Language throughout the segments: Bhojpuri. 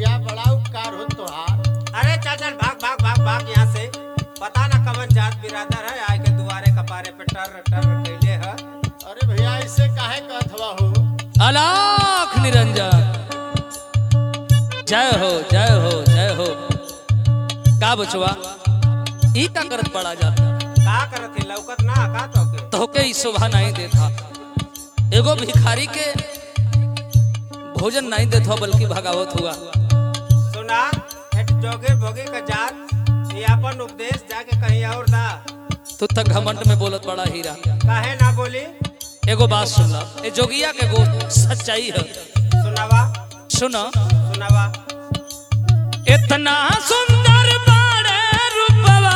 भैया बड़ा उपकार हो तोहार अरे चल चल भाग भाग भाग भाग यहाँ से पता ना कवन जात बिरादर है आए के दुआरे कपारे पे टर टर कैले है अरे भैया ऐसे काहे कहत हवा हो अलाख निरंजन जय हो जय हो जय हो का बचवा ई का करत पड़ा जा का करत है लौकत ना का तो के तोके ई शोभा नहीं देता एगो भिखारी के भोजन नहीं देता बल्कि भगावत हुआ सुना एट जोगे भोगे का जात ये अपन उपदेश जाके कहीं और दा तू तक घमंड में बोलत बड़ा हीरा काहे ना बोली एगो बात सुन ला ए जोगिया के गो सच्चाई है सुनावा सुन सुनावा इतना सुंदर बाड़े रूपवा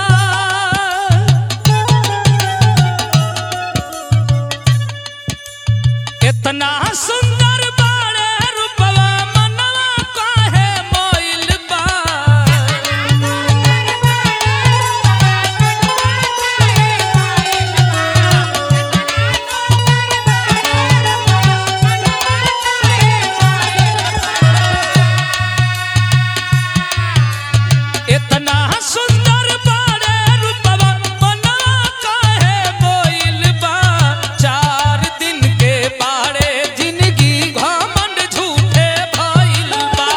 इतना सुंदर बाड़े रूपवा मनवा काहे मोइल बा इतना सुंदर बाड़े रूपवा मनवा काहे मोइल बा चार दिन के बाड़े जिंदगी घमंड झूठे भइल बा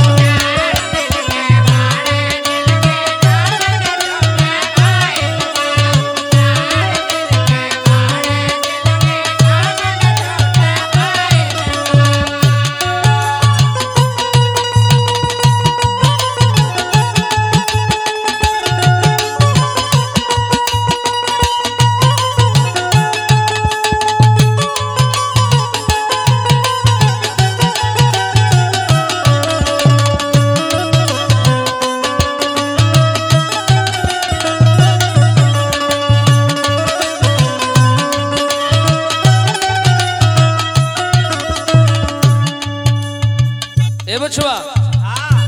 ए बछुआ हाँ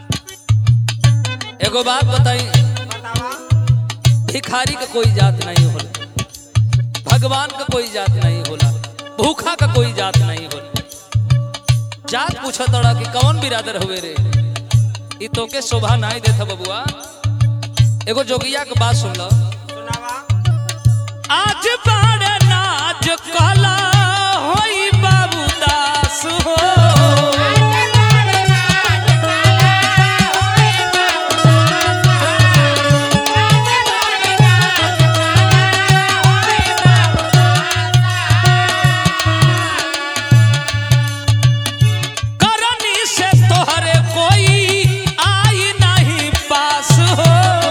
एगो बात बताई बतावा भिखारी का कोई जात नहीं होला भगवान का कोई जात नहीं होला भूखा का कोई जात नहीं होला जात पूछा तड़ा कि कौन बिरादर हुए रे ई तो के शोभा नहीं देता बबुआ एगो जोगिया के बात सुन लो सुनावा आज बाड़े नाच कला होई बाबू दास हो करनी से तोहरे कोई आई नहीं पास हो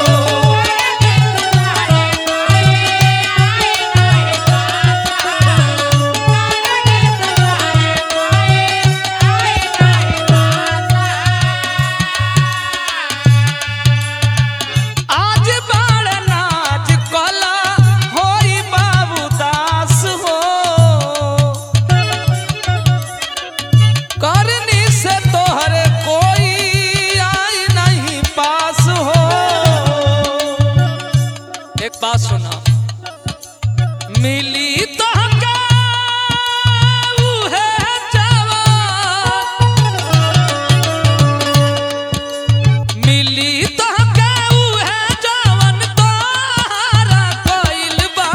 आज बाड़ नाच कला होई बाबू दास हो करनी से तोहरे कोई आई नहीं पास हो एक बात सुना मिली तो उहे जवान मिली तो उहे जवान तोहरा कइल बा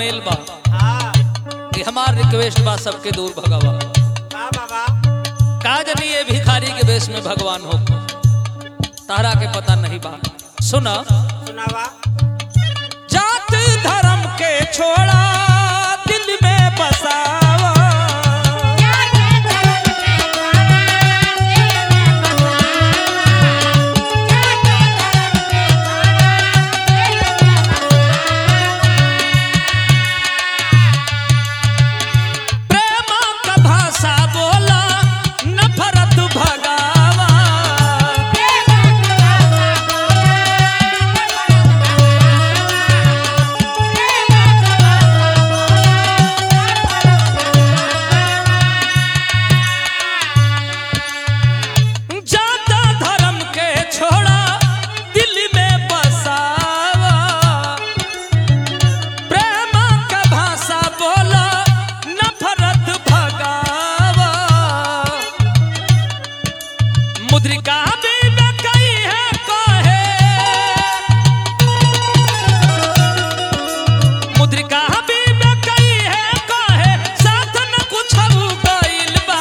झमेल बा हाँ कि हमार रिक्वेस्ट बा सबके दूर भगवा का बाबा का जनी ये भिखारी के वेश में भगवान हो तारा के पता नहीं बा सुना सुनावा जात धर्म के छोड़ा दिल में बसावा प्रेम का भाषा बोला नफरत भगावा जाता धर्म के छोड़ा दिल में बसावा प्रेम का भाषा बोला नफरत भगावा मुद्रिका भी न कही है कहे मुद्रिका भी न कही है कहे साथ न कुछ गइल बा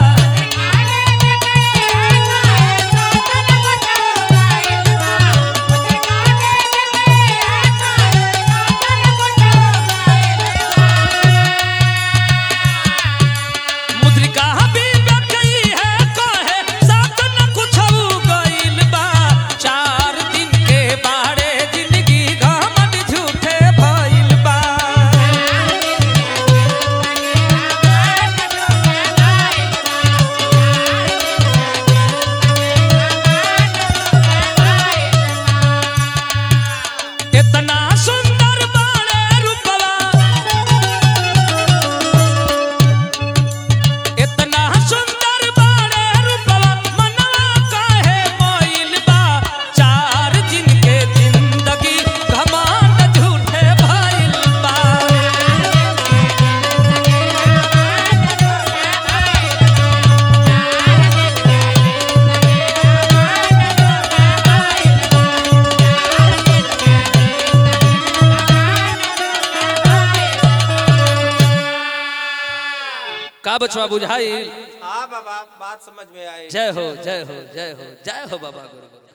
मुद्रिका भी न कही है कहे साथ न कुछ गइल बा चार दिन के बारे जिंदगी घमंड झूठे भइल बा इतना सुंदर बाड़े रूपवा इतना सुंदर बाड़े रूपवा मनवा काहे मोइल बा चार दिन के जिंदगी घमंड झूठे भइल बा का बचवा बुझाई हाँ बाबा बात समझ में आई जय हो जय हो जय हो जय हो बाबा गुरु